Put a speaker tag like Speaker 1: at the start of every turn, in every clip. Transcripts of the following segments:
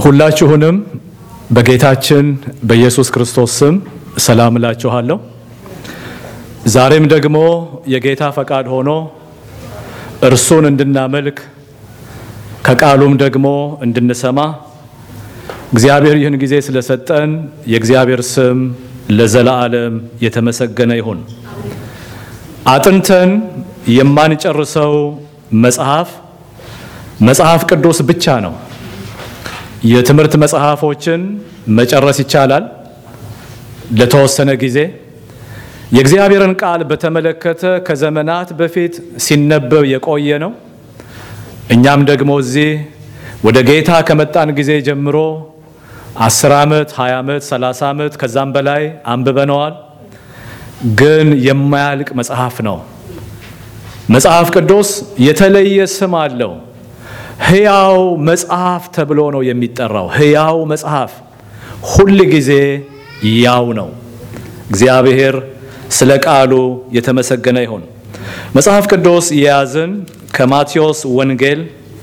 Speaker 1: ሁላችሁንም በጌታችን በኢየሱስ ክርስቶስ ስም ሰላም እላችኋለሁ። ዛሬም ደግሞ የጌታ ፈቃድ ሆኖ እርሱን እንድናመልክ ከቃሉም ደግሞ እንድንሰማ እግዚአብሔር ይህን ጊዜ ስለሰጠን የእግዚአብሔር ስም ለዘላለም የተመሰገነ ይሁን። አጥንተን የማንጨርሰው መጽሐፍ መጽሐፍ ቅዱስ ብቻ ነው። የትምህርት መጽሐፎችን መጨረስ ይቻላል ለተወሰነ ጊዜ። የእግዚአብሔርን ቃል በተመለከተ ከዘመናት በፊት ሲነበብ የቆየ ነው። እኛም ደግሞ እዚህ ወደ ጌታ ከመጣን ጊዜ ጀምሮ አስር ዓመት፣ ሀያ ዓመት፣ ሰላሳ ዓመት ከዛም በላይ አንብበነዋል። ግን የማያልቅ መጽሐፍ ነው። መጽሐፍ ቅዱስ የተለየ ስም አለው። ሕያው መጽሐፍ ተብሎ ነው የሚጠራው። ሕያው መጽሐፍ ሁል ጊዜ ያው ነው። እግዚአብሔር ስለ ቃሉ የተመሰገነ ይሁን። መጽሐፍ ቅዱስ የያዝን ከማቴዎስ ወንጌል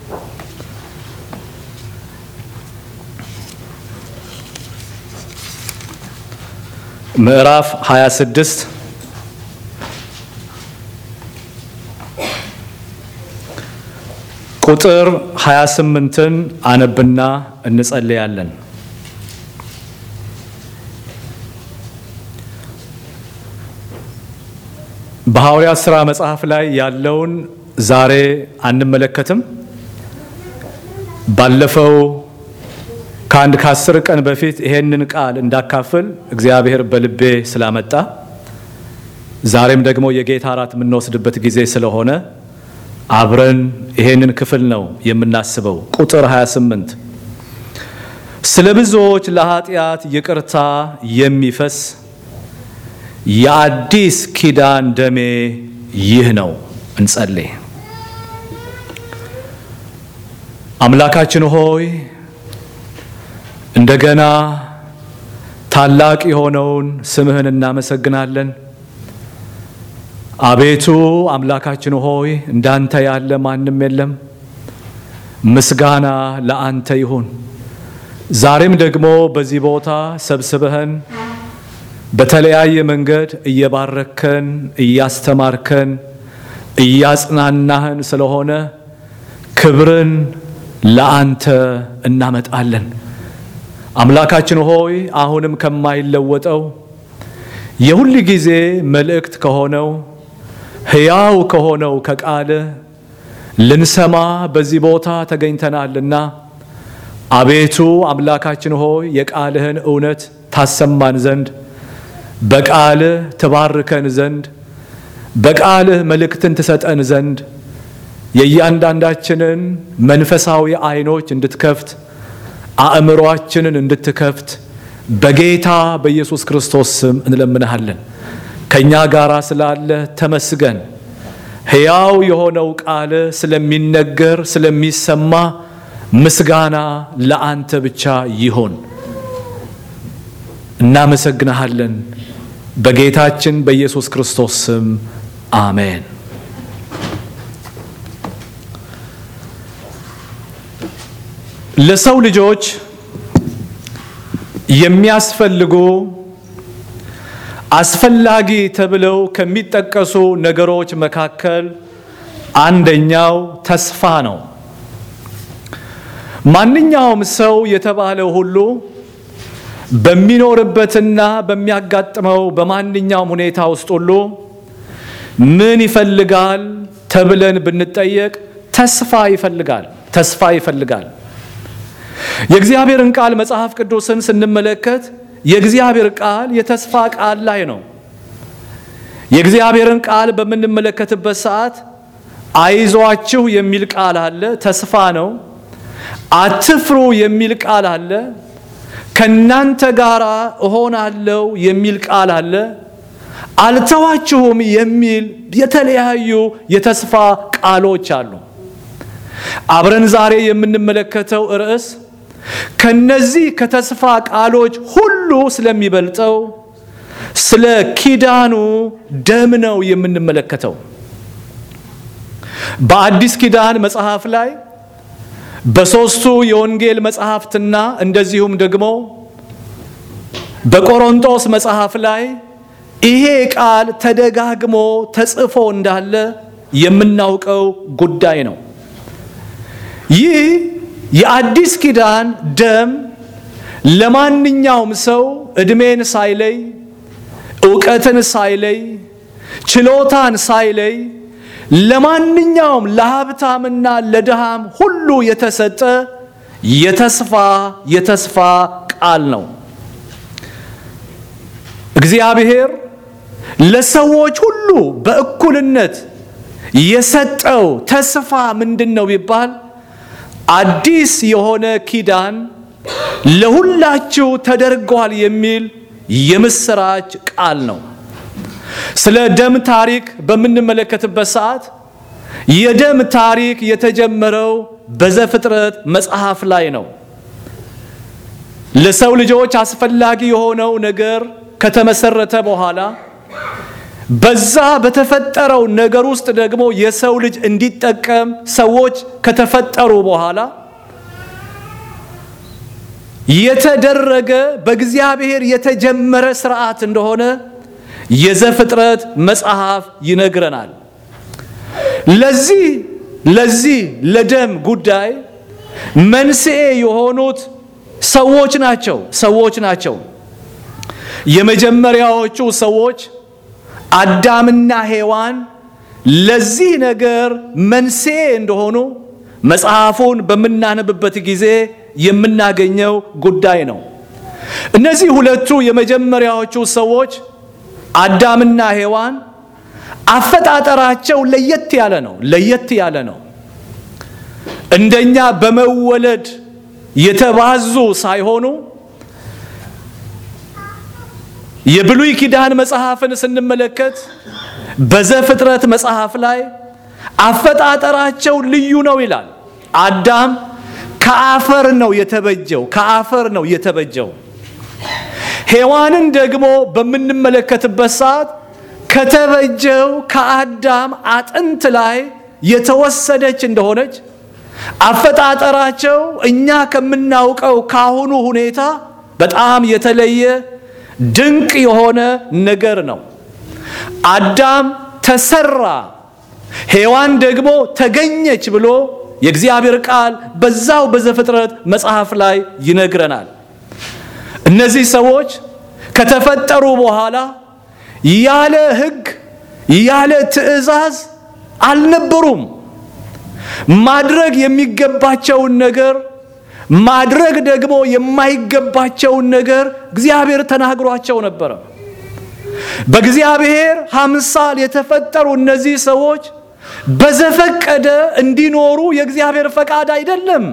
Speaker 1: ምዕራፍ 26 ቁጥር 28ን አነብና እንጸልያለን። በሐዋርያት ሥራ መጽሐፍ ላይ ያለውን ዛሬ አንመለከትም። ባለፈው ከአንድ ከአስር ቀን በፊት ይሄንን ቃል እንዳካፍል እግዚአብሔር በልቤ ስላመጣ ዛሬም ደግሞ የጌታ እራት የምንወስድበት ጊዜ ስለሆነ አብረን ይሄንን ክፍል ነው የምናስበው። ቁጥር 28 ስለ ብዙዎች ለኃጢአት ይቅርታ የሚፈስ የአዲስ ኪዳን ደሜ ይህ ነው። እንጸልይ። አምላካችን ሆይ እንደገና ታላቅ የሆነውን ስምህን እናመሰግናለን። አቤቱ አምላካችን ሆይ እንዳንተ ያለ ማንም የለም። ምስጋና ለአንተ ይሁን። ዛሬም ደግሞ በዚህ ቦታ ሰብስበህን በተለያየ መንገድ እየባረከን፣ እያስተማርከን፣ እያጽናናህን ስለሆነ ክብርን ለአንተ እናመጣለን። አምላካችን ሆይ አሁንም ከማይለወጠው የሁል ጊዜ መልእክት ከሆነው ሕያው ከሆነው ከቃልህ ልንሰማ በዚህ ቦታ ተገኝተናልና አቤቱ አምላካችን ሆይ የቃልህን እውነት ታሰማን ዘንድ በቃልህ ትባርከን ዘንድ በቃልህ መልእክትን ትሰጠን ዘንድ የእያንዳንዳችንን መንፈሳዊ ዓይኖች እንድትከፍት አእምሮአችንን እንድትከፍት በጌታ በኢየሱስ ክርስቶስ ስም እንለምንሃለን። ከእኛ ጋር ስላለ ተመስገን። ሕያው የሆነው ቃል ስለሚነገር ስለሚሰማ ምስጋና ለአንተ ብቻ ይሁን። እናመሰግንሃለን። በጌታችን በኢየሱስ ክርስቶስ ስም አሜን። ለሰው ልጆች የሚያስፈልጉ አስፈላጊ ተብለው ከሚጠቀሱ ነገሮች መካከል አንደኛው ተስፋ ነው። ማንኛውም ሰው የተባለው ሁሉ በሚኖርበትና በሚያጋጥመው በማንኛውም ሁኔታ ውስጥ ሁሉ ምን ይፈልጋል ተብለን ብንጠየቅ ተስፋ ይፈልጋል። ተስፋ ይፈልጋል። የእግዚአብሔርን ቃል መጽሐፍ ቅዱስን ስንመለከት የእግዚአብሔር ቃል የተስፋ ቃል ላይ ነው። የእግዚአብሔርን ቃል በምንመለከትበት ሰዓት አይዟችሁ የሚል ቃል አለ፣ ተስፋ ነው። አትፍሩ የሚል ቃል አለ። ከናንተ ጋር እሆናለሁ የሚል ቃል አለ። አልተዋችሁም የሚል የተለያዩ የተስፋ ቃሎች አሉ። አብረን ዛሬ የምንመለከተው ርዕስ ከነዚህ ከተስፋ ቃሎች ሁሉ ስለሚበልጠው ስለ ኪዳኑ ደም ነው የምንመለከተው። በአዲስ ኪዳን መጽሐፍ ላይ በሦስቱ የወንጌል መጽሐፍትና እንደዚሁም ደግሞ በቆሮንቶስ መጽሐፍ ላይ ይሄ ቃል ተደጋግሞ ተጽፎ እንዳለ የምናውቀው ጉዳይ ነው። ይህ የአዲስ ኪዳን ደም ለማንኛውም ሰው ዕድሜን ሳይለይ እውቀትን ሳይለይ ችሎታን ሳይለይ ለማንኛውም ለሀብታምና ለድሃም ሁሉ የተሰጠ የተስፋ የተስፋ ቃል ነው። እግዚአብሔር ለሰዎች ሁሉ በእኩልነት የሰጠው ተስፋ ምንድን ነው ቢባል አዲስ የሆነ ኪዳን ለሁላችሁ ተደርጓል የሚል የምስራች ቃል ነው። ስለ ደም ታሪክ በምንመለከትበት ሰዓት የደም ታሪክ የተጀመረው በዘፍጥረት መጽሐፍ ላይ ነው። ለሰው ልጆች አስፈላጊ የሆነው ነገር ከተመሰረተ በኋላ በዛ በተፈጠረው ነገር ውስጥ ደግሞ የሰው ልጅ እንዲጠቀም ሰዎች ከተፈጠሩ በኋላ የተደረገ በእግዚአብሔር የተጀመረ ስርዓት እንደሆነ የዘፍጥረት መጽሐፍ ይነግረናል። ለዚህ ለዚህ ለደም ጉዳይ መንስኤ የሆኑት ሰዎች ናቸው ሰዎች ናቸው። የመጀመሪያዎቹ ሰዎች አዳምና ሔዋን ለዚህ ነገር መንስኤ እንደሆኑ መጽሐፉን በምናነብበት ጊዜ የምናገኘው ጉዳይ ነው። እነዚህ ሁለቱ የመጀመሪያዎቹ ሰዎች አዳምና ሔዋን አፈጣጠራቸው ለየት ያለ ነው። ለየት ያለ ነው። እንደኛ በመወለድ የተባዙ ሳይሆኑ የብሉይ ኪዳን መጽሐፍን ስንመለከት በዘፍጥረት መጽሐፍ ላይ አፈጣጠራቸው ልዩ ነው ይላል። አዳም ከአፈር ነው የተበጀው፣ ከአፈር ነው የተበጀው። ሔዋንን ደግሞ በምንመለከትበት ሰዓት ከተበጀው ከአዳም አጥንት ላይ የተወሰደች እንደሆነች አፈጣጠራቸው እኛ ከምናውቀው ካሁኑ ሁኔታ በጣም የተለየ ድንቅ የሆነ ነገር ነው። አዳም ተሰራ፣ ሔዋን ደግሞ ተገኘች ብሎ የእግዚአብሔር ቃል በዛው በዘፍጥረት መጽሐፍ ላይ ይነግረናል። እነዚህ ሰዎች ከተፈጠሩ በኋላ ያለ ሕግ ያለ ትእዛዝ አልነበሩም። ማድረግ የሚገባቸውን ነገር ማድረግ ደግሞ የማይገባቸውን ነገር እግዚአብሔር ተናግሯቸው ነበረ። በእግዚአብሔር አምሳል የተፈጠሩ እነዚህ ሰዎች በዘፈቀደ እንዲኖሩ የእግዚአብሔር ፈቃድ አይደለም።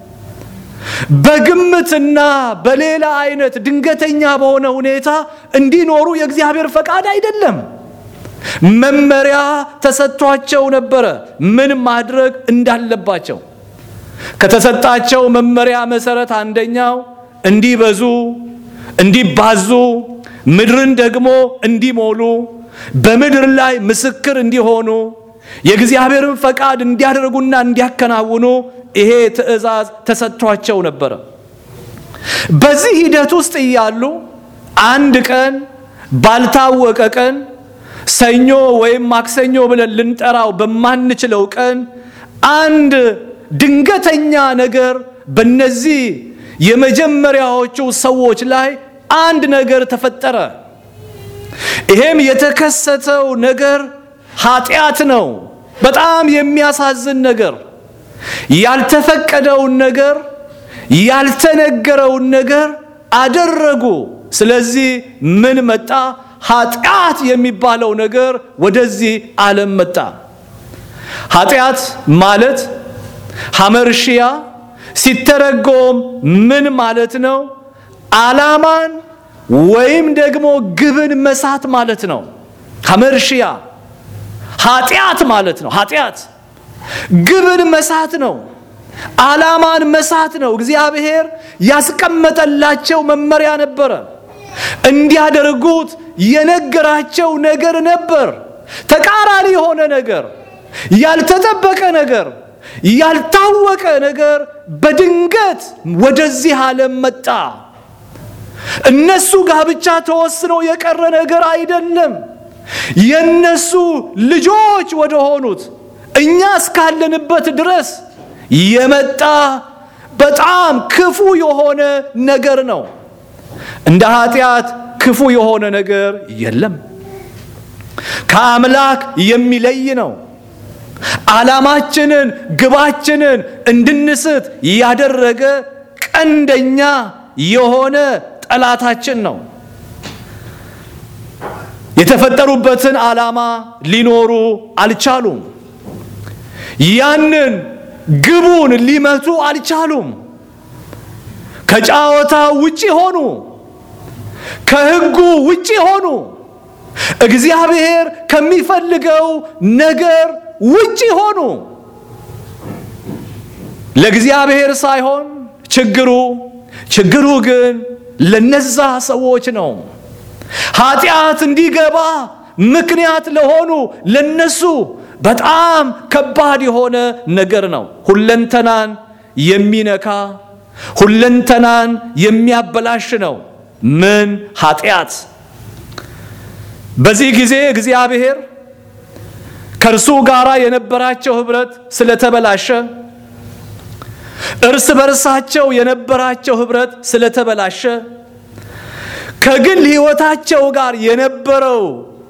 Speaker 1: በግምትና በሌላ አይነት ድንገተኛ በሆነ ሁኔታ እንዲኖሩ የእግዚአብሔር ፈቃድ አይደለም። መመሪያ ተሰጥቷቸው ነበረ፣ ምን ማድረግ እንዳለባቸው። ከተሰጣቸው መመሪያ መሰረት አንደኛው እንዲበዙ፣ እንዲባዙ፣ ምድርን ደግሞ እንዲሞሉ፣ በምድር ላይ ምስክር እንዲሆኑ፣ የእግዚአብሔርን ፈቃድ እንዲያደርጉና እንዲያከናውኑ ይሄ ትእዛዝ ተሰጥቷቸው ነበረ። በዚህ ሂደት ውስጥ እያሉ አንድ ቀን ባልታወቀ ቀን ሰኞ ወይም ማክሰኞ ብለን ልንጠራው በማንችለው ቀን አንድ ድንገተኛ ነገር በነዚህ የመጀመሪያዎቹ ሰዎች ላይ አንድ ነገር ተፈጠረ። ይሄም የተከሰተው ነገር ኃጢአት ነው። በጣም የሚያሳዝን ነገር፣ ያልተፈቀደውን ነገር፣ ያልተነገረውን ነገር አደረጉ። ስለዚህ ምን መጣ? ኃጢአት የሚባለው ነገር ወደዚህ ዓለም መጣ። ኃጢአት ማለት ሐመርሽያ ሲተረጎም ምን ማለት ነው? ዓላማን ወይም ደግሞ ግብን መሳት ማለት ነው። ሐመርሽያ ኃጢአት ማለት ነው። ኃጢአት ግብን መሳት ነው። ዓላማን መሳት ነው። እግዚአብሔር ያስቀመጠላቸው መመሪያ ነበረ። እንዲያደርጉት የነገራቸው ነገር ነበር። ተቃራኒ የሆነ ነገር፣ ያልተጠበቀ ነገር፣ ያልታወቀ ነገር በድንገት ወደዚህ ዓለም መጣ። እነሱ ጋር ብቻ ተወስኖ የቀረ ነገር አይደለም። የነሱ ልጆች ወደ ሆኑት እኛ እስካለንበት ድረስ የመጣ በጣም ክፉ የሆነ ነገር ነው። እንደ ኃጢአት ክፉ የሆነ ነገር የለም። ከአምላክ የሚለይ ነው። ዓላማችንን፣ ግባችንን እንድንስት ያደረገ ቀንደኛ የሆነ ጠላታችን ነው። የተፈጠሩበትን ዓላማ ሊኖሩ አልቻሉም። ያንን ግቡን ሊመቱ አልቻሉም። ከጨዋታ ውጪ ሆኑ። ከሕጉ ውጪ ሆኑ። እግዚአብሔር ከሚፈልገው ነገር ውጪ ሆኑ። ለእግዚአብሔር ሳይሆን ችግሩ ችግሩ ግን ለነዛ ሰዎች ነው። ኃጢአት እንዲገባ ምክንያት ለሆኑ ለነሱ በጣም ከባድ የሆነ ነገር ነው። ሁለንተናን የሚነካ ሁለንተናን የሚያበላሽ ነው። ምን ኃጢአት። በዚህ ጊዜ እግዚአብሔር ከእርሱ ጋር የነበራቸው ኅብረት ስለተበላሸ እርስ በርሳቸው የነበራቸው ኅብረት ስለተበላሸ ከግል ሕይወታቸው ጋር የነበረው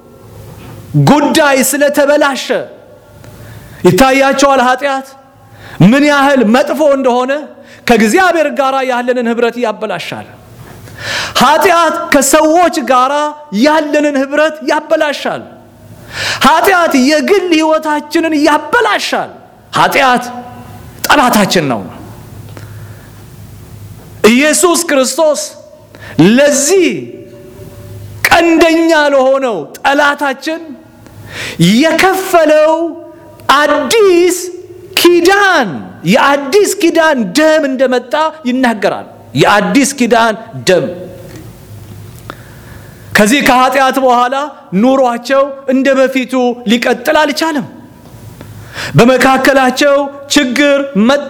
Speaker 1: ጉዳይ ስለተበላሸ ይታያቸዋል። ኃጢአት ምን ያህል መጥፎ እንደሆነ ከእግዚአብሔር ጋር ያለንን ኅብረት ያበላሻል። ኃጢአት ከሰዎች ጋር ያለንን ኅብረት ያበላሻል። ኃጢአት የግል ሕይወታችንን ያበላሻል። ኃጢአት ጠላታችን ነው። ኢየሱስ ክርስቶስ ለዚህ ቀንደኛ ለሆነው ጠላታችን የከፈለው አዲስ ኪዳን የአዲስ ኪዳን ደም እንደመጣ ይናገራል። የአዲስ ኪዳን ደም ከዚህ ከኃጢአት በኋላ ኑሯቸው እንደ በፊቱ ሊቀጥል አልቻለም። በመካከላቸው ችግር መጣ፣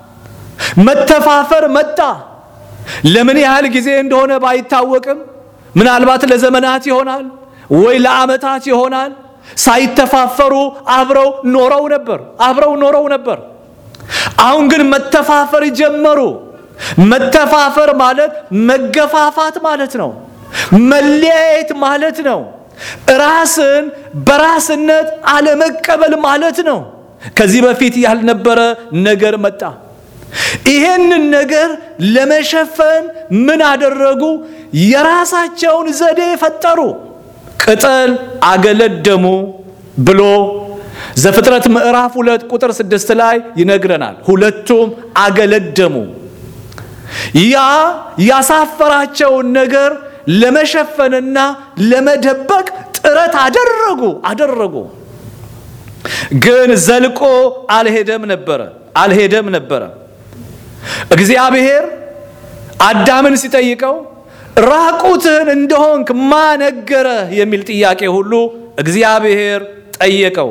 Speaker 1: መተፋፈር መጣ። ለምን ያህል ጊዜ እንደሆነ ባይታወቅም ምናልባት ለዘመናት ይሆናል ወይ ለዓመታት ይሆናል። ሳይተፋፈሩ አብረው ኖረው ነበር አብረው ኖረው ነበር። አሁን ግን መተፋፈር ጀመሩ። መተፋፈር ማለት መገፋፋት ማለት ነው። መለያየት ማለት ነው። ራስን በራስነት አለመቀበል ማለት ነው። ከዚህ በፊት ያልነበረ ነገር መጣ። ይሄንን ነገር ለመሸፈን ምን አደረጉ? የራሳቸውን ዘዴ ፈጠሩ። ቅጠል አገለደሙ ብሎ ዘፍጥረት ምዕራፍ ሁለት ቁጥር ስድስት ላይ ይነግረናል። ሁለቱም አገለደሙ። ያ ያሳፈራቸውን ነገር ለመሸፈንና ለመደበቅ ጥረት አደረጉ አደረጉ። ግን ዘልቆ አልሄደም ነበረ አልሄደም ነበረ። እግዚአብሔር አዳምን ሲጠይቀው ራቁትህን እንደሆንክ ማነገረህ የሚል ጥያቄ ሁሉ እግዚአብሔር ጠየቀው።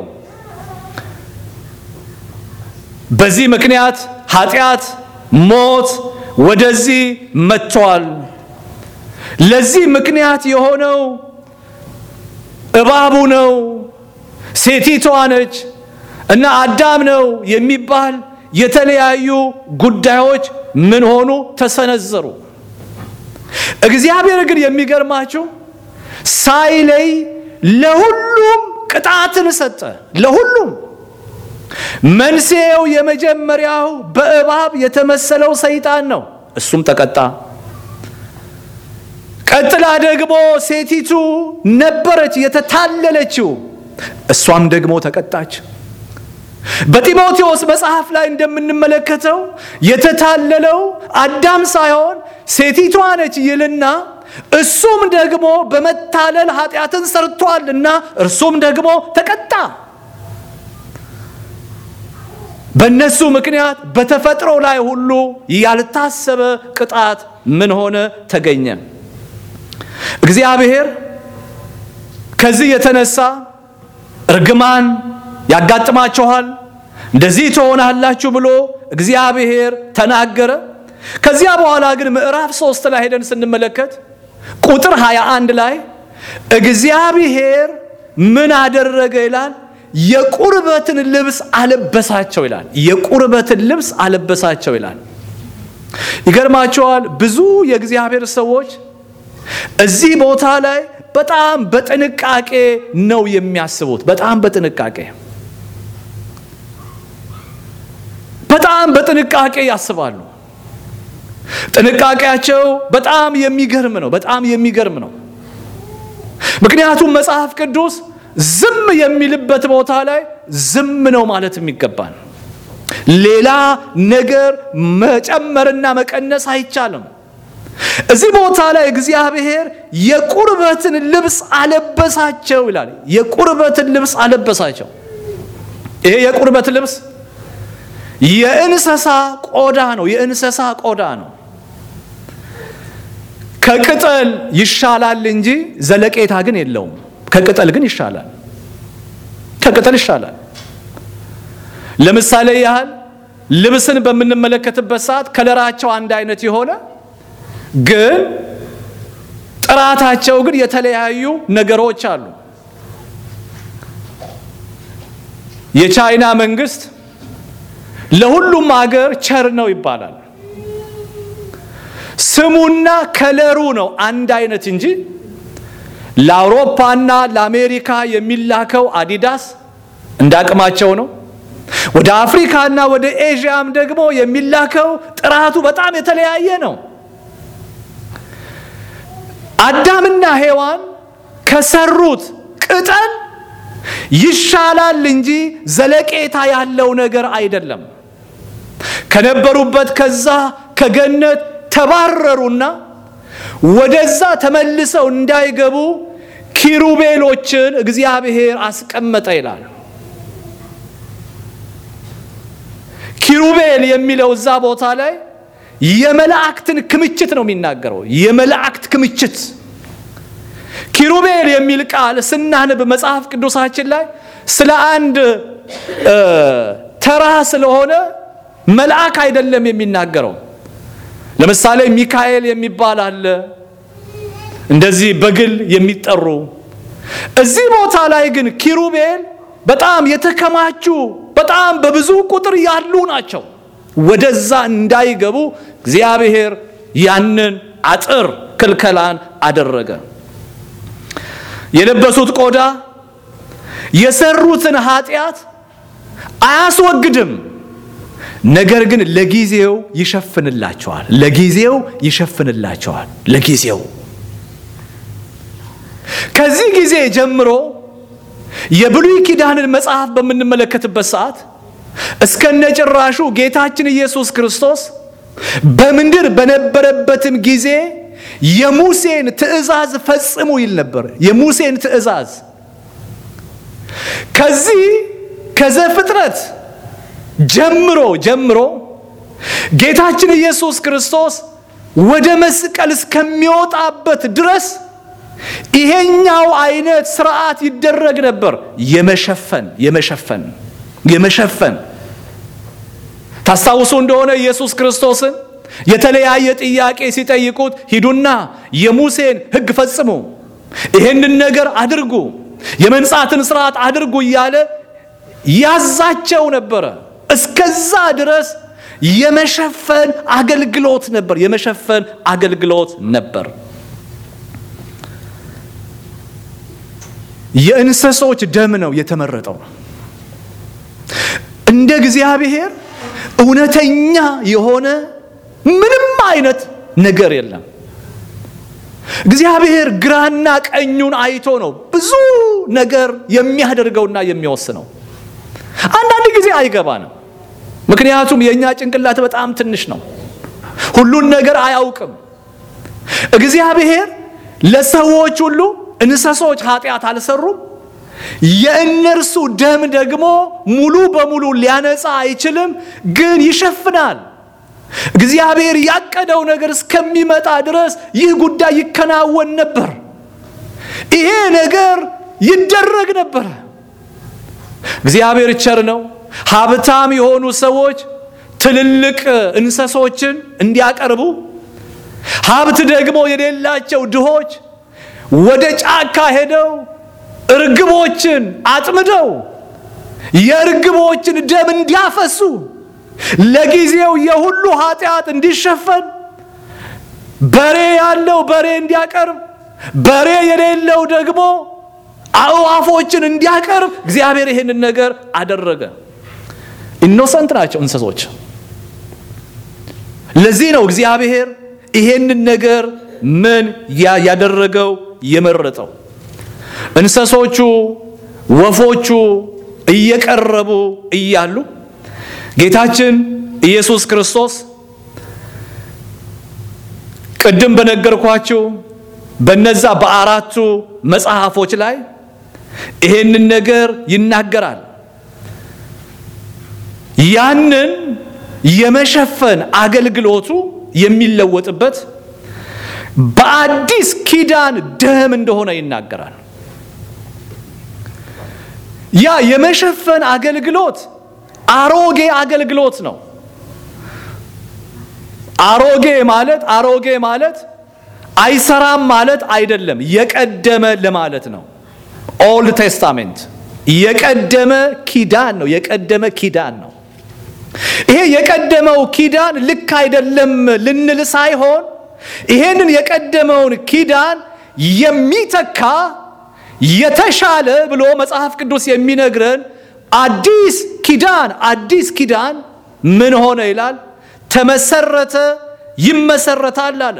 Speaker 1: በዚህ ምክንያት ኃጢአት፣ ሞት ወደዚህ መጥቷል። ለዚህ ምክንያት የሆነው እባቡ ነው፣ ሴቲቷ ነች እና አዳም ነው የሚባል የተለያዩ ጉዳዮች ምን ሆኑ ተሰነዘሩ። እግዚአብሔር ግን የሚገርማችሁ ሳይለይ ለሁሉም ቅጣትን ሰጠ። ለሁሉም መንስኤው የመጀመሪያው በእባብ የተመሰለው ሰይጣን ነው። እሱም ተቀጣ። ቀጥላ ደግሞ ሴቲቱ ነበረች የተታለለችው፣ እሷም ደግሞ ተቀጣች። በጢሞቴዎስ መጽሐፍ ላይ እንደምንመለከተው የተታለለው አዳም ሳይሆን ሴቲቷ ነች ይልና እሱም ደግሞ በመታለል ኃጢአትን ሰርቷልና እርሱም ደግሞ ተቀጣ። በእነሱ ምክንያት በተፈጥሮ ላይ ሁሉ ያልታሰበ ቅጣት ምን ሆነ ተገኘ። እግዚአብሔር ከዚህ የተነሳ እርግማን ያጋጥማችኋል፣ እንደዚህ ትሆናላችሁ ብሎ እግዚአብሔር ተናገረ። ከዚያ በኋላ ግን ምዕራፍ ሶስት ላይ ሄደን ስንመለከት ቁጥር 21 ላይ እግዚአብሔር ምን አደረገ ይላል? የቁርበትን ልብስ አለበሳቸው ይላል። የቁርበትን ልብስ አለበሳቸው ይላል። ይገርማቸዋል። ብዙ የእግዚአብሔር ሰዎች እዚህ ቦታ ላይ በጣም በጥንቃቄ ነው የሚያስቡት። በጣም በጥንቃቄ በጣም በጥንቃቄ ያስባሉ። ጥንቃቄያቸው በጣም የሚገርም ነው። በጣም የሚገርም ነው። ምክንያቱም መጽሐፍ ቅዱስ ዝም የሚልበት ቦታ ላይ ዝም ነው ማለት የሚገባን፣ ሌላ ነገር መጨመርና መቀነስ አይቻልም። እዚህ ቦታ ላይ እግዚአብሔር የቁርበትን ልብስ አለበሳቸው ይላል። የቁርበትን ልብስ አለበሳቸው። ይሄ የቁርበት ልብስ የእንስሳ ቆዳ ነው። የእንስሳ ቆዳ ነው። ከቅጠል ይሻላል እንጂ ዘለቄታ ግን የለውም። ከቅጠል ግን ይሻላል። ከቅጠል ይሻላል። ለምሳሌ ያህል ልብስን በምንመለከትበት ሰዓት ከለራቸው አንድ አይነት የሆነ ግን ጥራታቸው ግን የተለያዩ ነገሮች አሉ። የቻይና መንግስት ለሁሉም አገር ቸር ነው ይባላል። ስሙና ከለሩ ነው አንድ አይነት እንጂ ለአውሮፓና ለአሜሪካ የሚላከው አዲዳስ እንዳቅማቸው ነው። ወደ አፍሪካና ወደ ኤዥያም ደግሞ የሚላከው ጥራቱ በጣም የተለያየ ነው። አዳምና ሔዋን ከሰሩት ቅጠል ይሻላል እንጂ ዘለቄታ ያለው ነገር አይደለም። ከነበሩበት ከዛ ከገነት ተባረሩና ወደዛ ተመልሰው እንዳይገቡ ኪሩቤሎችን እግዚአብሔር አስቀመጠ ይላል። ኪሩቤል የሚለው እዛ ቦታ ላይ የመላእክትን ክምችት ነው የሚናገረው። የመላእክት ክምችት ኪሩቤል የሚል ቃል ስናንብ መጽሐፍ ቅዱሳችን ላይ ስለ አንድ ተራ ስለሆነ መልአክ አይደለም የሚናገረው። ለምሳሌ ሚካኤል የሚባል አለ፣ እንደዚህ በግል የሚጠሩ። እዚህ ቦታ ላይ ግን ኪሩቤል በጣም የተከማቹ በጣም በብዙ ቁጥር ያሉ ናቸው። ወደዛ እንዳይገቡ እግዚአብሔር ያንን አጥር ክልከላን አደረገ። የለበሱት ቆዳ የሰሩትን ኃጢአት አያስወግድም። ነገር ግን ለጊዜው ይሸፍንላቸዋል። ለጊዜው ይሸፍንላቸዋል። ለጊዜው ከዚህ ጊዜ ጀምሮ የብሉይ ኪዳንን መጽሐፍ በምንመለከትበት ሰዓት እስከነጭራሹ ጌታችን ኢየሱስ ክርስቶስ በምድር በነበረበትም ጊዜ የሙሴን ትእዛዝ ፈጽሙ ይል ነበር። የሙሴን ትእዛዝ ከዚህ ከዘፍጥረት ጀምሮ ጀምሮ ጌታችን ኢየሱስ ክርስቶስ ወደ መስቀል እስከሚወጣበት ድረስ ይሄኛው አይነት ስርዓት ይደረግ ነበር። የመሸፈን የመሸፈን የመሸፈን ታስታውሱ እንደሆነ ኢየሱስ ክርስቶስን የተለያየ ጥያቄ ሲጠይቁት ሂዱና የሙሴን ሕግ ፈጽሙ፣ ይህንን ነገር አድርጉ፣ የመንጻትን ስርዓት አድርጉ እያለ ያዛቸው ነበረ። እስከዛ ድረስ የመሸፈን አገልግሎት ነበር። የመሸፈን አገልግሎት ነበር። የእንስሶች ደም ነው የተመረጠው። እንደ እግዚአብሔር እውነተኛ የሆነ ምንም አይነት ነገር የለም። እግዚአብሔር ግራና ቀኙን አይቶ ነው ብዙ ነገር የሚያደርገውና የሚወስነው። አንዳንድ ጊዜ አይገባንም። ምክንያቱም የእኛ ጭንቅላት በጣም ትንሽ ነው፣ ሁሉን ነገር አያውቅም። እግዚአብሔር ለሰዎች ሁሉ እንስሶች ኃጢአት አልሰሩም። የእነርሱ ደም ደግሞ ሙሉ በሙሉ ሊያነጻ አይችልም፣ ግን ይሸፍናል። እግዚአብሔር ያቀደው ነገር እስከሚመጣ ድረስ ይህ ጉዳይ ይከናወን ነበር። ይሄ ነገር ይደረግ ነበረ። እግዚአብሔር ቸር ነው። ሀብታም የሆኑ ሰዎች ትልልቅ እንስሶችን እንዲያቀርቡ፣ ሀብት ደግሞ የሌላቸው ድሆች ወደ ጫካ ሄደው እርግቦችን አጥምደው የእርግቦችን ደም እንዲያፈሱ ለጊዜው የሁሉ ኃጢአት እንዲሸፈን በሬ ያለው በሬ እንዲያቀርብ በሬ የሌለው ደግሞ አእዋፎችን እንዲያቀርብ እግዚአብሔር ይህንን ነገር አደረገ። ኢኖሰንት ናቸው እንስሶች። ለዚህ ነው እግዚአብሔር ይሄንን ነገር ምን ያደረገው የመረጠው። እንስሶቹ ወፎቹ እየቀረቡ እያሉ ጌታችን ኢየሱስ ክርስቶስ ቅድም በነገርኳችሁ በነዛ በአራቱ መጽሐፎች ላይ ይሄንን ነገር ይናገራል። ያንን የመሸፈን አገልግሎቱ የሚለወጥበት በአዲስ ኪዳን ደም እንደሆነ ይናገራል። ያ የመሸፈን አገልግሎት አሮጌ አገልግሎት ነው። አሮጌ ማለት አሮጌ ማለት አይሰራም ማለት አይደለም፣ የቀደመ ለማለት ነው። ኦልድ ቴስታሜንት የቀደመ ኪዳን ነው። የቀደመ ኪዳን ነው። ይሄ የቀደመው ኪዳን ልክ አይደለም ልንል ሳይሆን ይሄንን የቀደመውን ኪዳን የሚተካ የተሻለ ብሎ መጽሐፍ ቅዱስ የሚነግረን አዲስ ኪዳን አዲስ ኪዳን ምን ሆነ ይላል? ተመሰረተ፣ ይመሰረታል አለ።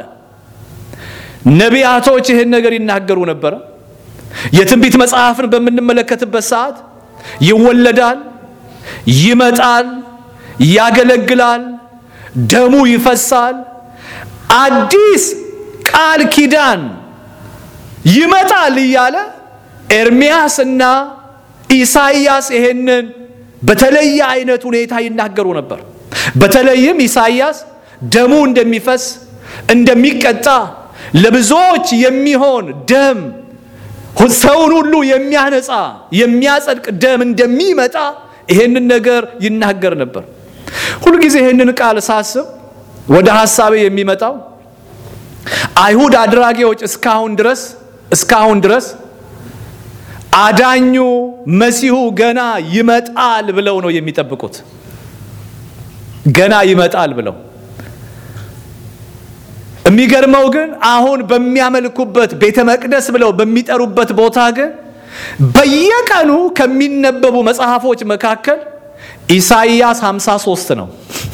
Speaker 1: ነቢያቶች ይህን ነገር ይናገሩ ነበረ። የትንቢት መጽሐፍን በምንመለከትበት ሰዓት ይወለዳል፣ ይመጣል፣ ያገለግላል፣ ደሙ ይፈሳል፣ አዲስ ቃል ኪዳን ይመጣል እያለ ኤርሚያስ እና ኢሳይያስ ይሄንን በተለየ አይነት ሁኔታ ይናገሩ ነበር። በተለይም ኢሳይያስ ደሙ እንደሚፈስ እንደሚቀጣ ለብዙዎች የሚሆን ደም ሰውን ሁሉ የሚያነጻ የሚያጸድቅ ደም እንደሚመጣ ይሄንን ነገር ይናገር ነበር። ሁልጊዜ ይሄንን ቃል ሳስብ ወደ ሐሳቤ የሚመጣው አይሁድ አድራጊዎች እስካሁን ድረስ እስካሁን ድረስ አዳኙ መሲሁ ገና ይመጣል ብለው ነው የሚጠብቁት። ገና ይመጣል ብለው የሚገርመው ግን አሁን በሚያመልኩበት ቤተ መቅደስ ብለው በሚጠሩበት ቦታ ግን በየቀኑ ከሚነበቡ መጽሐፎች መካከል ኢሳይያስ 53 ነው።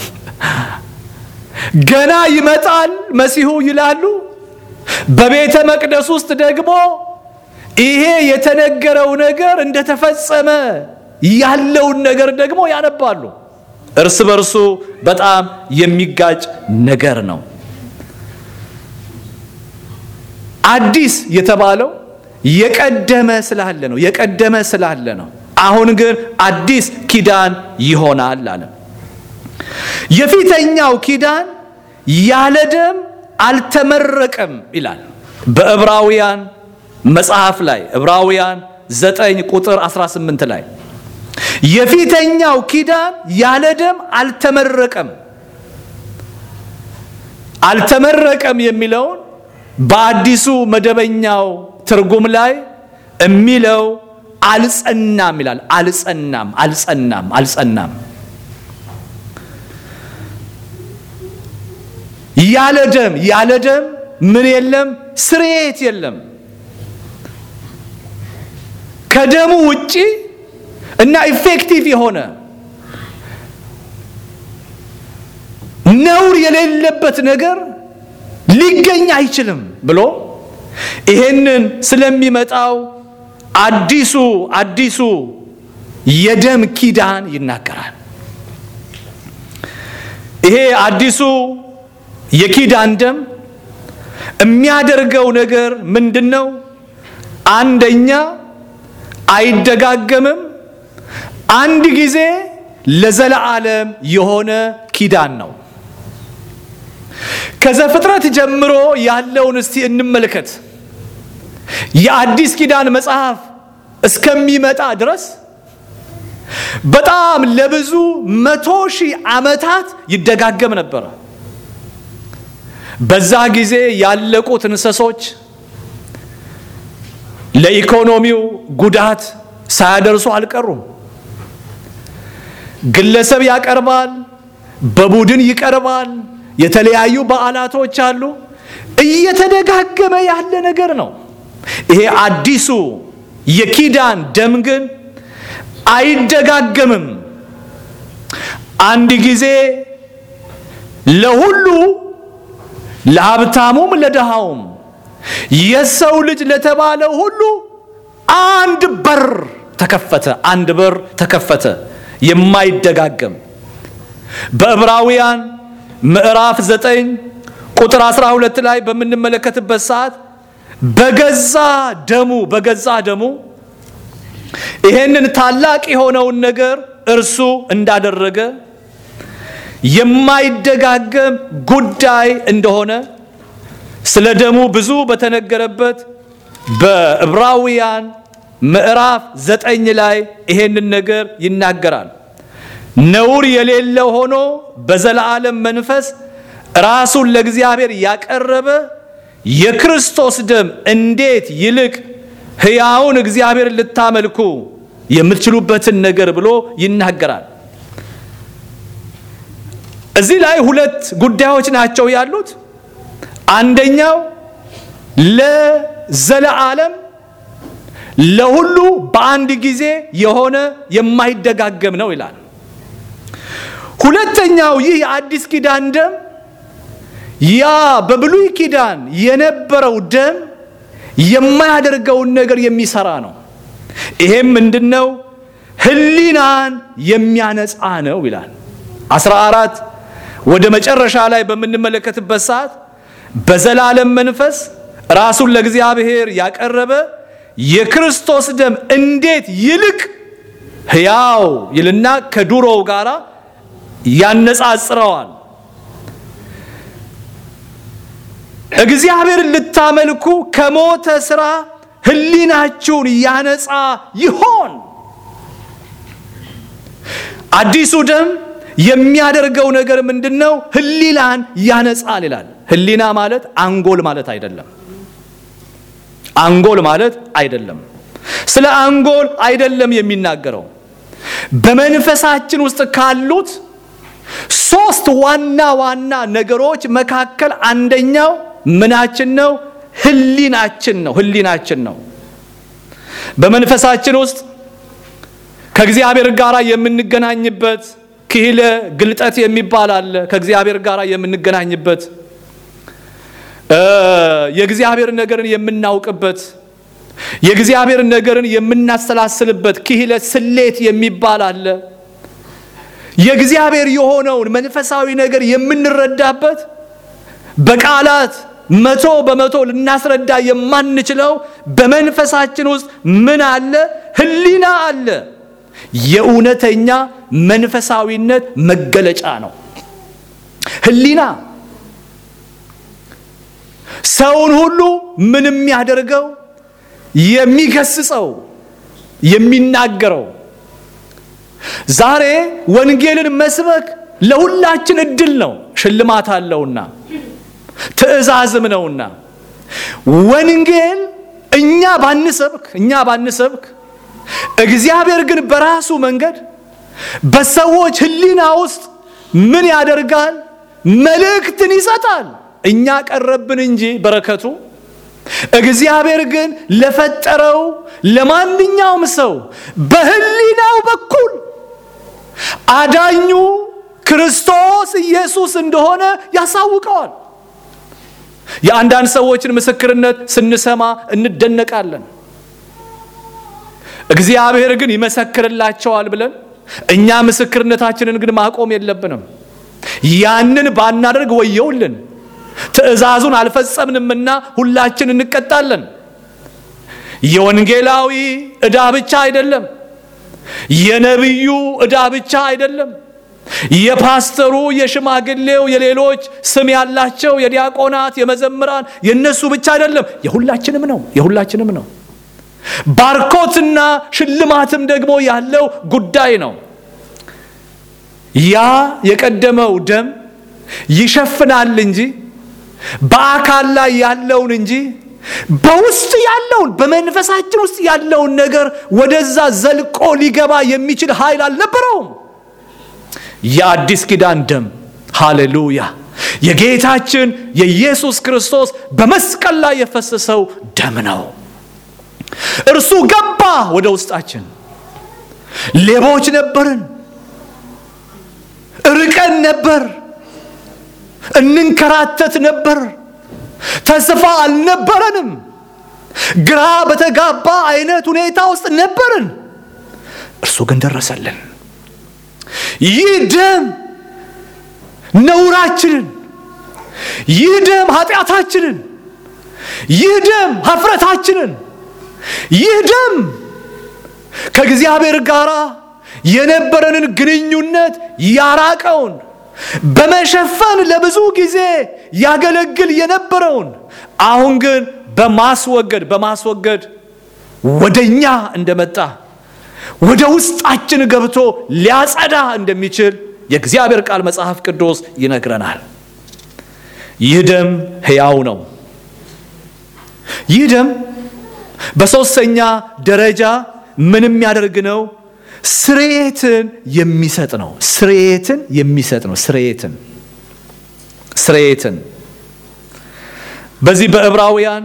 Speaker 1: ገና ይመጣል መሲሁ ይላሉ። በቤተ መቅደስ ውስጥ ደግሞ ይሄ የተነገረው ነገር እንደተፈጸመ ያለውን ነገር ደግሞ ያነባሉ። እርስ በርሱ በጣም የሚጋጭ ነገር ነው። አዲስ የተባለው የቀደመ ስላለ ነው። የቀደመ ስላለ ነው። አሁን ግን አዲስ ኪዳን ይሆናል አለ። የፊተኛው ኪዳን ያለ ደም አልተመረቀም ይላል በዕብራውያን መጽሐፍ ላይ ዕብራውያን 9 ቁጥር 18 ላይ የፊተኛው ኪዳን ያለ ደም አልተመረቀም። አልተመረቀም የሚለውን በአዲሱ መደበኛው ትርጉም ላይ የሚለው አልጸናም ይላል። አልጸናም፣ አልጸናም፣ አልጸናም። ያለ ደም ያለ ደም ምን የለም? ስርየት የለም። ከደሙ ውጪ እና ኢፌክቲቭ የሆነ ነውር የሌለበት ነገር ሊገኝ አይችልም ብሎ ይሄንን ስለሚመጣው አዲሱ አዲሱ የደም ኪዳን ይናገራል። ይሄ አዲሱ የኪዳን ደም የሚያደርገው ነገር ምንድን ነው? አንደኛ አይደጋገምም። አንድ ጊዜ ለዘለዓለም የሆነ ኪዳን ነው። ከዘፍጥረት ጀምሮ ያለውን እስቲ እንመልከት። የአዲስ ኪዳን መጽሐፍ እስከሚመጣ ድረስ በጣም ለብዙ መቶ ሺህ ዓመታት ይደጋገም ነበረ። በዛ ጊዜ ያለቁት እንስሶች ለኢኮኖሚው ጉዳት ሳያደርሱ አልቀሩም። ግለሰብ ያቀርባል፣ በቡድን ይቀርባል። የተለያዩ በዓላቶች አሉ። እየተደጋገመ ያለ ነገር ነው። ይሄ አዲሱ የኪዳን ደም ግን አይደጋገምም። አንድ ጊዜ ለሁሉ ለሀብታሙም ለድሃውም የሰው ልጅ ለተባለ ሁሉ አንድ በር ተከፈተ። አንድ በር ተከፈተ፣ የማይደጋገም በዕብራውያን ምዕራፍ 9 ቁጥር 12 ላይ በምንመለከትበት ሰዓት በገዛ ደሙ በገዛ ደሙ ይሄንን ታላቅ የሆነውን ነገር እርሱ እንዳደረገ የማይደጋገም ጉዳይ እንደሆነ ስለ ደሙ ብዙ በተነገረበት በዕብራውያን ምዕራፍ ዘጠኝ ላይ ይሄንን ነገር ይናገራል። ነውር የሌለው ሆኖ በዘላለም መንፈስ ራሱን ለእግዚአብሔር ያቀረበ የክርስቶስ ደም እንዴት ይልቅ ሕያውን እግዚአብሔር ልታመልኩ የምትችሉበትን ነገር ብሎ ይናገራል። እዚህ ላይ ሁለት ጉዳዮች ናቸው ያሉት። አንደኛው ለዘለዓለም ለሁሉ በአንድ ጊዜ የሆነ የማይደጋገም ነው ይላል። ሁለተኛው ይህ የአዲስ ኪዳን ደም ያ በብሉይ ኪዳን የነበረው ደም የማያደርገውን ነገር የሚሰራ ነው። ይሄም ምንድነው? ሕሊናን የሚያነጻ ነው ይላል። 14 ወደ መጨረሻ ላይ በምንመለከትበት ሰዓት በዘላለም መንፈስ ራሱን ለእግዚአብሔር ያቀረበ የክርስቶስ ደም እንዴት ይልቅ ሕያው ይልና ከዱሮው ጋር ያነጻጽረዋል። እግዚአብሔር ልታመልኩ ከሞተ ሥራ ሕሊናችሁን ያነጻ ይሆን? አዲሱ ደም የሚያደርገው ነገር ምንድን ነው? ሕሊናን ያነጻል ይላል። ሕሊና ማለት አንጎል ማለት አይደለም። አንጎል ማለት አይደለም። ስለ አንጎል አይደለም የሚናገረው። በመንፈሳችን ውስጥ ካሉት ሶስት ዋና ዋና ነገሮች መካከል አንደኛው ምናችን ነው? ሕሊናችን ነው። ሕሊናችን ነው። በመንፈሳችን ውስጥ ከእግዚአብሔር ጋር የምንገናኝበት ክሂለ ግልጠት የሚባል አለ። ከእግዚአብሔር ጋር የምንገናኝበት የእግዚአብሔር ነገርን የምናውቅበት የእግዚአብሔር ነገርን የምናሰላስልበት ክሂለ ስሌት የሚባል አለ። የእግዚአብሔር የሆነውን መንፈሳዊ ነገር የምንረዳበት በቃላት መቶ በመቶ ልናስረዳ የማንችለው በመንፈሳችን ውስጥ ምን አለ? ሕሊና አለ። የእውነተኛ መንፈሳዊነት መገለጫ ነው ሕሊና። ሰውን ሁሉ ምን የሚያደርገው የሚገስጸው የሚናገረው ዛሬ ወንጌልን መስበክ ለሁላችን እድል ነው፣ ሽልማት አለውና ትእዛዝም ነውና ወንጌል እኛ ባንሰብክ እኛ ባንሰብክ እግዚአብሔር ግን በራሱ መንገድ በሰዎች ሕሊና ውስጥ ምን ያደርጋል? መልእክትን ይሰጣል። እኛ ቀረብን እንጂ በረከቱ እግዚአብሔር ግን ለፈጠረው ለማንኛውም ሰው በሕሊናው በኩል አዳኙ ክርስቶስ ኢየሱስ እንደሆነ ያሳውቀዋል። የአንዳንድ ሰዎችን ምስክርነት ስንሰማ እንደነቃለን። እግዚአብሔር ግን ይመሰክርላቸዋል ብለን እኛ ምስክርነታችንን ግን ማቆም የለብንም። ያንን ባናደርግ ወየውልን፣ ትእዛዙን አልፈጸምንምና ሁላችን እንቀጣለን። የወንጌላዊ ዕዳ ብቻ አይደለም፣ የነቢዩ ዕዳ ብቻ አይደለም፣ የፓስተሩ፣ የሽማግሌው፣ የሌሎች ስም ያላቸው የዲያቆናት፣ የመዘምራን የነሱ ብቻ አይደለም፣ የሁላችንም ነው። የሁላችንም ነው። ባርኮትና ሽልማትም ደግሞ ያለው ጉዳይ ነው። ያ የቀደመው ደም ይሸፍናል እንጂ በአካል ላይ ያለውን እንጂ በውስጥ ያለውን በመንፈሳችን ውስጥ ያለውን ነገር ወደዛ ዘልቆ ሊገባ የሚችል ኃይል አልነበረውም። የአዲስ ኪዳን ደም ሃሌሉያ! የጌታችን የኢየሱስ ክርስቶስ በመስቀል ላይ የፈሰሰው ደም ነው። እርሱ ገባ ወደ ውስጣችን። ሌቦች ነበርን፣ ርቀን ነበር፣ እንንከራተት ነበር፣ ተስፋ አልነበረንም፣ ግራ በተጋባ አይነት ሁኔታ ውስጥ ነበርን። እርሱ ግን ደረሰልን። ይህ ደም ነውራችንን፣ ይህ ደም ኃጢአታችንን፣ ይህ ደም ሀፍረታችንን፣ ይህ ደም ከእግዚአብሔር ጋር የነበረንን ግንኙነት ያራቀውን በመሸፈን ለብዙ ጊዜ ያገለግል የነበረውን አሁን ግን በማስወገድ በማስወገድ ወደኛ እንደመጣ ወደ ውስጣችን ገብቶ ሊያጸዳ እንደሚችል የእግዚአብሔር ቃል መጽሐፍ ቅዱስ ይነግረናል። ይህ ደም ሕያው ነው። ይህ ደም በሦስተኛ ደረጃ ምን የሚያደርግ ነው? ስርየትን የሚሰጥ ነው። ስርየትን የሚሰጥ ነው። ስርየትን ስርየትን በዚህ በዕብራውያን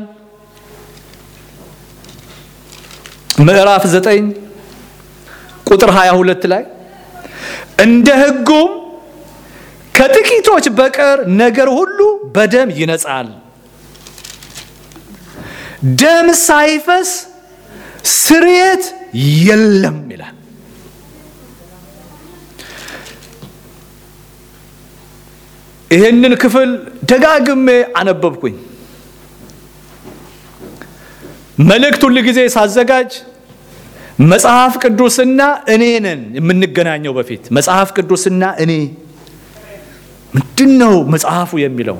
Speaker 1: ምዕራፍ ዘጠኝ ቁጥር 22 ላይ እንደ ሕጉም ከጥቂቶች በቀር ነገር ሁሉ በደም ይነጻል፣ ደም ሳይፈስ ስርየት የለም ይላል። ይህንን ክፍል ደጋግሜ አነበብኩኝ። መልእክት ሁል ጊዜ ሳዘጋጅ መጽሐፍ ቅዱስና እኔ ነን የምንገናኘው። በፊት መጽሐፍ ቅዱስና እኔ ምንድን ነው መጽሐፉ የሚለው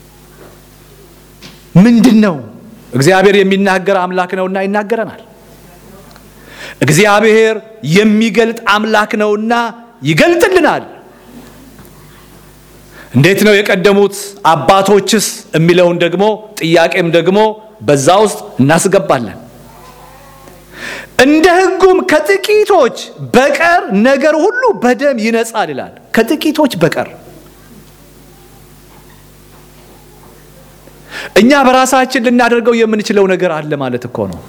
Speaker 1: ምንድን ነው? እግዚአብሔር የሚናገር አምላክ ነውና ይናገረናል። እግዚአብሔር የሚገልጥ አምላክ ነውና ይገልጥልናል። እንዴት ነው የቀደሙት አባቶችስ የሚለውን ደግሞ ጥያቄም ደግሞ በዛ ውስጥ እናስገባለን። እንደ ሕጉም ከጥቂቶች በቀር ነገር ሁሉ በደም ይነጻል ይላል። ከጥቂቶች በቀር እኛ በራሳችን ልናደርገው የምንችለው ነገር አለ ማለት እኮ ነው።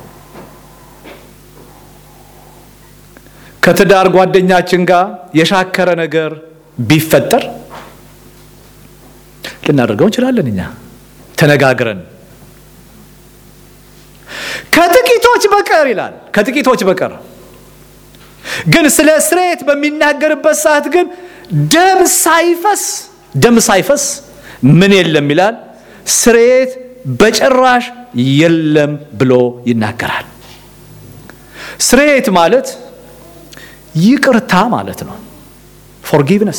Speaker 1: ከትዳር ጓደኛችን ጋር የሻከረ ነገር ቢፈጠር ልናደርገው እንችላለን። እኛ ተነጋግረን ከጥቂቶች በቀር ይላል። ከጥቂቶች በቀር ግን ስለ ስርየት በሚናገርበት ሰዓት ግን ደም ሳይፈስ ደም ሳይፈስ ምን የለም ይላል። ስርየት በጭራሽ የለም ብሎ ይናገራል። ስርየት ማለት ይቅርታ ማለት ነው። ፎርጊቭነስ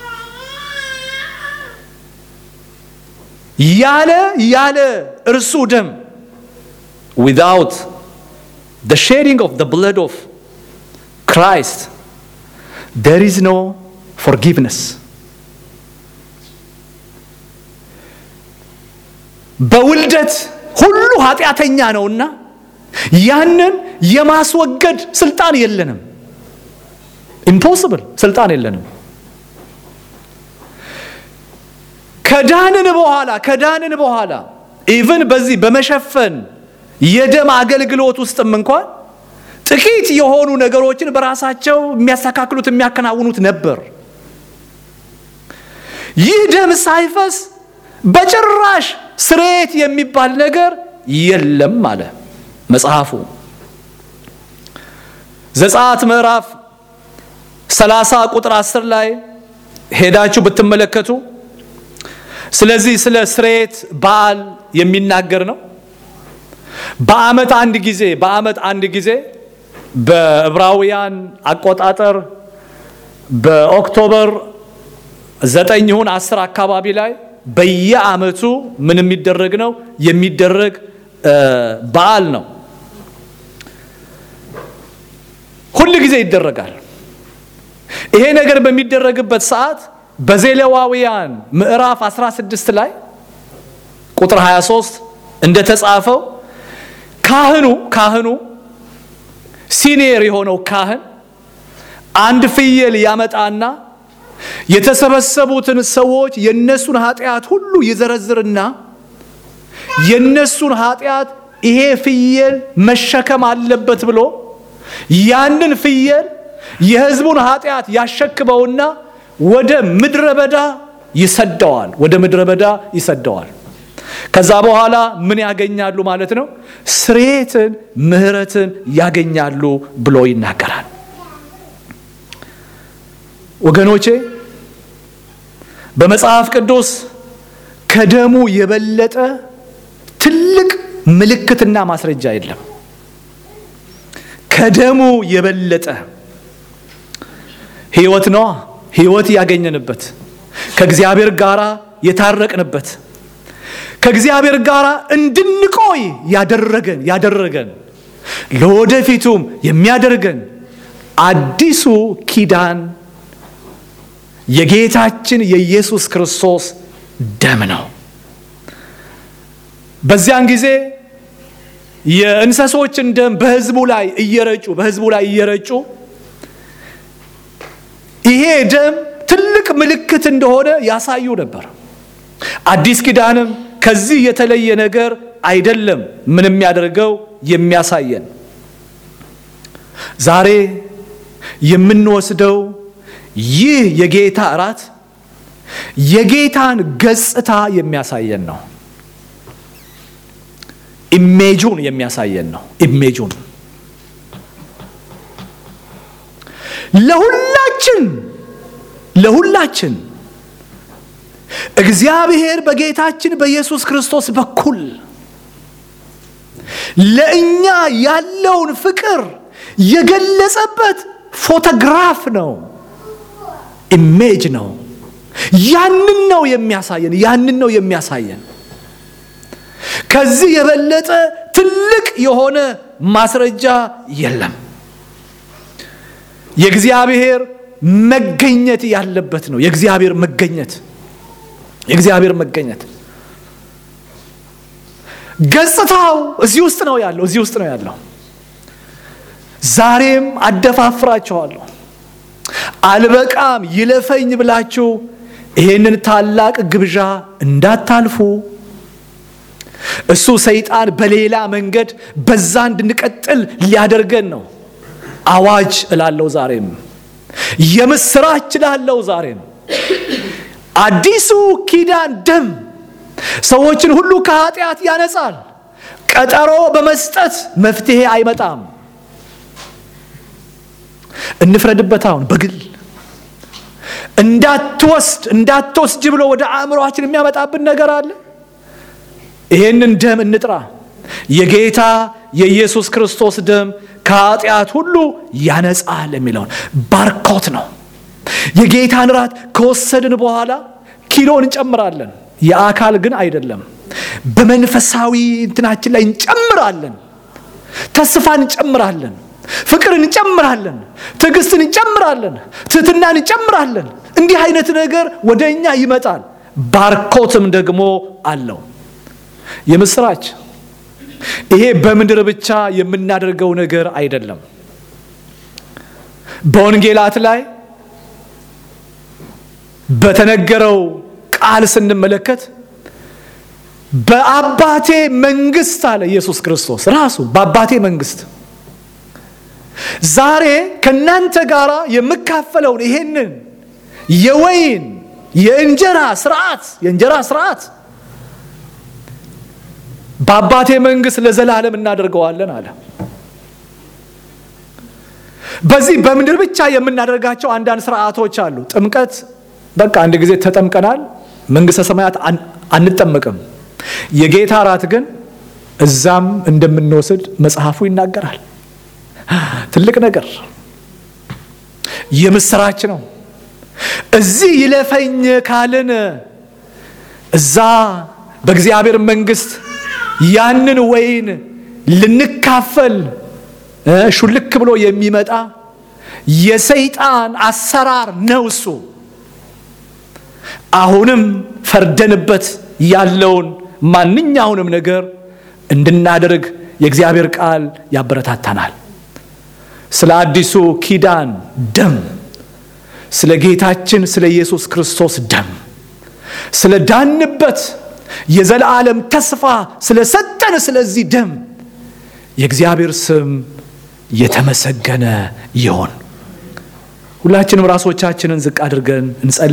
Speaker 1: ያለ ያለ እርሱ ደም ዊዛውት the shedding of the blood of Christ there is no forgiveness በውልደት ሁሉ ኃጢአተኛ ነውና ያንን የማስወገድ ስልጣን የለንም። ኢምፖስብል ስልጣን የለንም። ከዳንን በኋላ ከዳንን በኋላ ኢቭን በዚህ በመሸፈን የደም አገልግሎት ውስጥም እንኳን ጥቂት የሆኑ ነገሮችን በራሳቸው የሚያስተካክሉት የሚያከናውኑት ነበር። ይህ ደም ሳይፈስ በጭራሽ ስርየት የሚባል ነገር የለም አለ መጽሐፉ። ዘጸአት ምዕራፍ 30 ቁጥር 10 ላይ ሄዳችሁ ብትመለከቱ ስለዚህ ስለ ስርየት በዓል የሚናገር ነው። በዓመት አንድ ጊዜ በዓመት አንድ ጊዜ በዕብራውያን አቆጣጠር በኦክቶበር ዘጠኝ ይሁን አስር አካባቢ ላይ በየዓመቱ ምን የሚደረግ ነው የሚደረግ በዓል ነው። ሁል ጊዜ ይደረጋል። ይሄ ነገር በሚደረግበት ሰዓት በዘሌዋውያን ምዕራፍ 16 ላይ ቁጥር 23 እንደተጻፈው ካህኑ ካህኑ ሲኒየር የሆነው ካህን አንድ ፍየል ያመጣና የተሰበሰቡትን ሰዎች የነሱን ኃጢአት ሁሉ ይዘረዝርና የነሱን ኃጢአት ይሄ ፍየል መሸከም አለበት ብሎ ያንን ፍየል የሕዝቡን ኃጢአት ያሸክመውና ወደ ምድረ በዳ ይሰደዋል። ወደ ምድረ በዳ ይሰደዋል። ከዛ በኋላ ምን ያገኛሉ ማለት ነው? ስርየትን፣ ምሕረትን ያገኛሉ ብሎ ይናገራል። ወገኖቼ በመጽሐፍ ቅዱስ ከደሙ የበለጠ ትልቅ ምልክትና ማስረጃ የለም። ከደሙ የበለጠ ሕይወት ነዋ። ሕይወት ያገኘንበት ከእግዚአብሔር ጋር የታረቅንበት ከእግዚአብሔር ጋር እንድንቆይ ያደረገን ያደረገን ለወደፊቱም የሚያደርገን አዲሱ ኪዳን የጌታችን የኢየሱስ ክርስቶስ ደም ነው። በዚያን ጊዜ የእንሰሶችን ደም በሕዝቡ ላይ እየረጩ በሕዝቡ ላይ እየረጩ ይሄ ደም ትልቅ ምልክት እንደሆነ ያሳዩ ነበር። አዲስ ኪዳንም ከዚህ የተለየ ነገር አይደለም። ምን የሚያደርገው የሚያሳየን ዛሬ የምንወስደው ይህ የጌታ እራት የጌታን ገጽታ የሚያሳየን ነው። ኢሜጁን የሚያሳየን ነው። ኢሜጁን ለሁላችን ለሁላችን እግዚአብሔር በጌታችን በኢየሱስ ክርስቶስ በኩል ለእኛ ያለውን ፍቅር የገለጸበት ፎቶግራፍ ነው፣ ኢሜጅ ነው። ያንን ነው የሚያሳየን፣ ያንን ነው የሚያሳየን። ከዚህ የበለጠ ትልቅ የሆነ ማስረጃ የለም። የእግዚአብሔር መገኘት ያለበት ነው። የእግዚአብሔር መገኘት የእግዚአብሔር መገኘት ገጽታው እዚህ ውስጥ ነው ያለው፣ እዚህ ውስጥ ነው ያለው። ዛሬም አደፋፍራችኋለሁ፣ አልበቃም ይለፈኝ ብላችሁ ይሄንን ታላቅ ግብዣ እንዳታልፉ። እሱ ሰይጣን በሌላ መንገድ በዛ እንድንቀጥል ሊያደርገን ነው። አዋጅ እላለሁ ዛሬም፣ የምስራች እላለሁ ዛሬም። አዲሱ ኪዳን ደም ሰዎችን ሁሉ ከኃጢአት ያነጻል። ቀጠሮ በመስጠት መፍትሄ አይመጣም። እንፍረድበት። አሁን በግል እንዳትወስድ እንዳትወስጅ ብሎ ወደ አእምሮችን የሚያመጣብን ነገር አለ። ይሄንን ደም እንጥራ። የጌታ የኢየሱስ ክርስቶስ ደም ከኃጢአት ሁሉ ያነጻል የሚለውን ባርኮት ነው። የጌታን ራት ከወሰድን በኋላ ኪሎ እንጨምራለን። የአካል ግን አይደለም። በመንፈሳዊ እንትናችን ላይ እንጨምራለን። ተስፋ እንጨምራለን። ፍቅር እንጨምራለን። ትዕግስትን እንጨምራለን። ትህትናን እንጨምራለን። እንዲህ አይነት ነገር ወደ እኛ ይመጣል። ባርኮትም ደግሞ አለው። የምስራች ይሄ በምድር ብቻ የምናደርገው ነገር አይደለም። በወንጌላት ላይ በተነገረው ቃል ስንመለከት በአባቴ መንግስት አለ ኢየሱስ ክርስቶስ ራሱ በአባቴ መንግስት ዛሬ ከእናንተ ጋር የምካፈለውን ይሄንን የወይን የእንጀራ ስርዓት የእንጀራ ስርዓት በአባቴ መንግስት ለዘላለም እናደርገዋለን አለ። በዚህ በምድር ብቻ የምናደርጋቸው አንዳንድ ስርዓቶች አሉ። ጥምቀት በቃ አንድ ጊዜ ተጠምቀናል፣ መንግስተ ሰማያት አንጠመቅም። የጌታ እራት ግን እዛም እንደምንወስድ መጽሐፉ ይናገራል። ትልቅ ነገር የምስራች ነው። እዚህ ይለፈኝ ካልን እዛ በእግዚአብሔር መንግስት ያንን ወይን ልንካፈል ሹልክ ብሎ የሚመጣ የሰይጣን አሰራር ነው እሱ። አሁንም ፈርደንበት ያለውን ማንኛውንም ነገር እንድናደርግ የእግዚአብሔር ቃል ያበረታታናል። ስለ አዲሱ ኪዳን ደም፣ ስለ ጌታችን ስለ ኢየሱስ ክርስቶስ ደም፣ ስለ ዳንበት የዘላለም ተስፋ ስለ ሰጠን ስለዚህ ደም የእግዚአብሔር ስም የተመሰገነ ይሆን። ሁላችንም ራሶቻችንን ዝቅ አድርገን እንጸልይ።